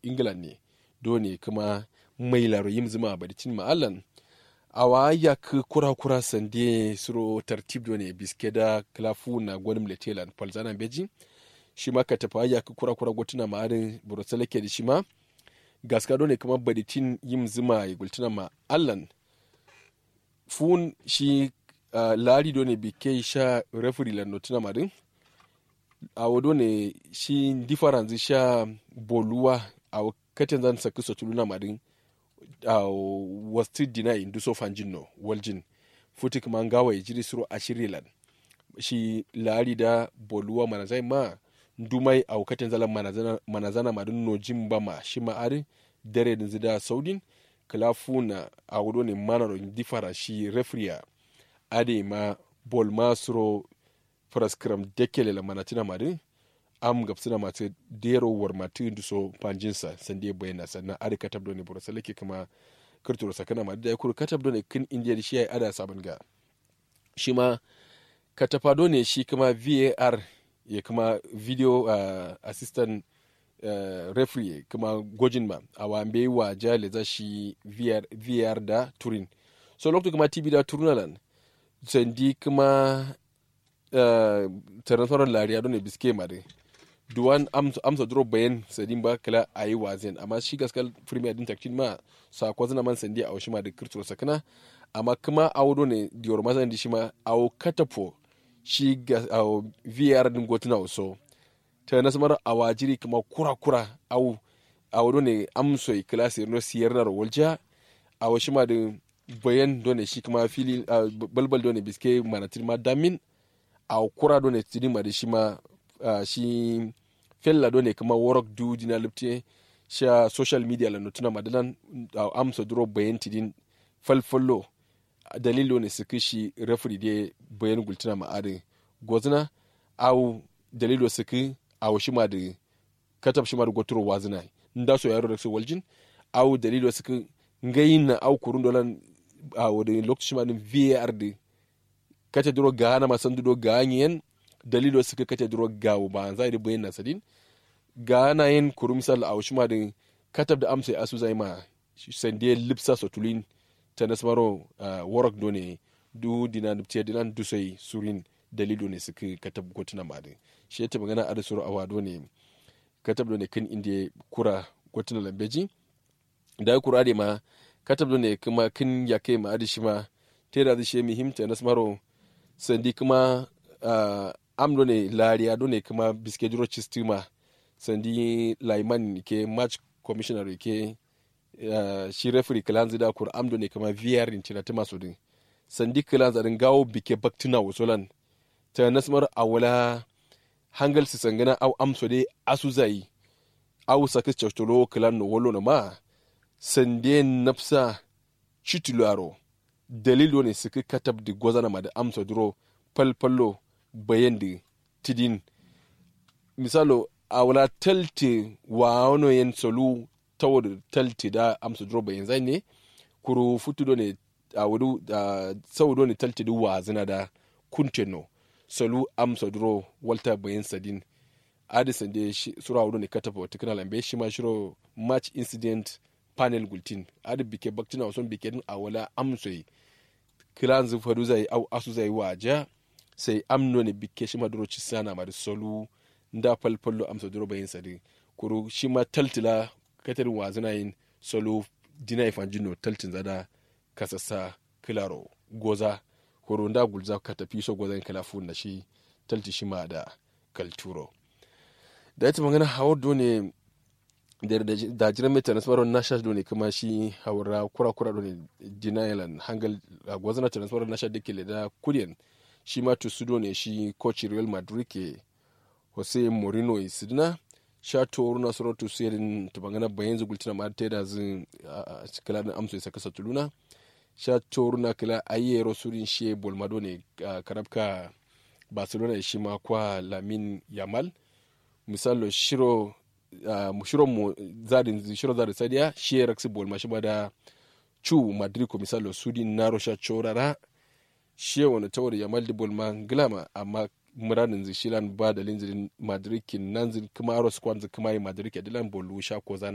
england ne dole kuma mai laro yim zuma badicin ma'allan awa ya ka kura kura sande suro tartib ne biske da klafu na gwanim letelan palzana beji shi ma ka tafa ya ka kura kura gotuna ma'arin burusala ke da shi ma gaska ne kuma badicin yim zuma ya gultuna ma'allan fun shi uh, lari ne bike sha referee lan notuna madin a wado ne shi difference sha boluwa a katin zan saki sotuluna madin a wasu dina indu so fanjin no waljin futi kuma gawa ya jiri suro a shirilan shi lari da boluwa manazai ma dumai a katin zalan manazana, manazana madin no jin ba ma shi ma'ari dare da zida saudin kalafuna a wado ne manaro differa shi refriya ade ma bol ma suro praskram dekele la manatina mari am gapsina mate dero war mati so panjinsa sande bayana sannan ade katab doni bura salake kuma kirturo sakana mari da kuru katab doni kin indiya shi ai ada sabon ga shi ma katafa doni shi kuma VAR ya kuma video uh, assistant uh, referee kuma gojin ma a wambe wa jale za shi VR, VR da turin so lokacin kuma TV da turunalan sandi kuma uh, tarantoran lariya don biske mare duwan amsa duro bayan sadin ba kala a yi wazen amma shi gaskal premier din takcin ma sako zana man sandi a washi ma da kirturo sakana amma kuma awo ne diyor mazan di shi ma awo katafo shi ga awo vr din gotuna waso ta nasu mara a wajiri kuma kura kura awo awo ne amso kala sirno siyar na rawalja a washi ma da bayan done shi kuma fili balbal done biske manatir ma damin a kura done tidin ma da shi ma shi fella done kuma work du dina lipte sha social media la notuna madalan amsa duro bayan tidin falfallo dalilo ne suka shi referee de bayan gultuna ma ade gozna au dalilo suka a shi ma da katab shi ma da goturo wazina nda so yaro da su waljin au dalilo suka ngayin na au kurun dolan a wadda lokaci ma din VAR da kata duro ga na masan dudo ga yin dalilo suka kata duro ga ba zai da bayan nasadin ga na yin kuru misal a wasu ma din katab da amsa asu zai ma sande lipsa sotulin ta nasmaro warak done du dina dubce dinan dusai surin dalilo ne suka katab gotuna ma din shi ya ta magana a da suru awa done katab done kan inda kura gotuna lambeji da kura da ma katab ne kuma kin ya kai ma adishi ma tera da shi muhimta na smaro sandi kuma uh, amdo ne lariya do ne kuma biske duro chistima sandi laiman ke match commissioner ke uh, shi referee kalanzi da kur amdo ne kuma VR in cina tuma so din sandi kalanzi din gawo bike baktina wasolan ta nasmar awala hangal su sangana au amso dai asu zai au sakis chotolo kalan no wolo no ma sande nafsa chitularo dalilo ne suka katab da gwazana ma da amsa duro falfallo bayan da tidin misalo a wala talte wa wano yin solu ta wadda talte da amsa duro bayan zai ne kuro futu ne a wadu sau ne talte da wazina da kunteno solu amsa duro walta bayan sadin adison da sura wadu ne kataba wata kana lambe shi ma shiro match incident panel gultin adi bike baktina wason bike din a wala amsoyi kilan zu fadu zai au asu zai waja sai amno ne bike shi maduro ci sana ma da solu nda falfallo amsa duro bayin sadi kuru shi ma taltila katarin wazina yin solu dina ifan jino taltin zada kasassa kilaro goza kuru nda gulza ka tafi so goza kalafu na shi talti shi ma da kalturo da ita magana hawa ne da jiran mai transfer na shash ne kuma shi haura kura kura ne denial hangal gwazana transfer na shash da ke da kudiyan shi ma to sudo ne shi coach real madrid ke jose mourinho isidina sha to runa soro to sirin to bangana bayan zugultina ma ta da zin a cikala da amso isa kasa tuluna sha to runa kala ayyero surin shi bolmado ne karabka barcelona shi ma kwa lamin yamal misalo shiro uh, shiro mu zadin shiro zadin sadiya shi ya raksi bol mashi da chu madrid ko misalo sudi naro sha chorara shi wani tawar ya maldi bol ma glama amma muradin zishilan ba da linzirin madrid kin nan zin kuma aros kwanzi kuma yi madrid ke dilan bolu sha ko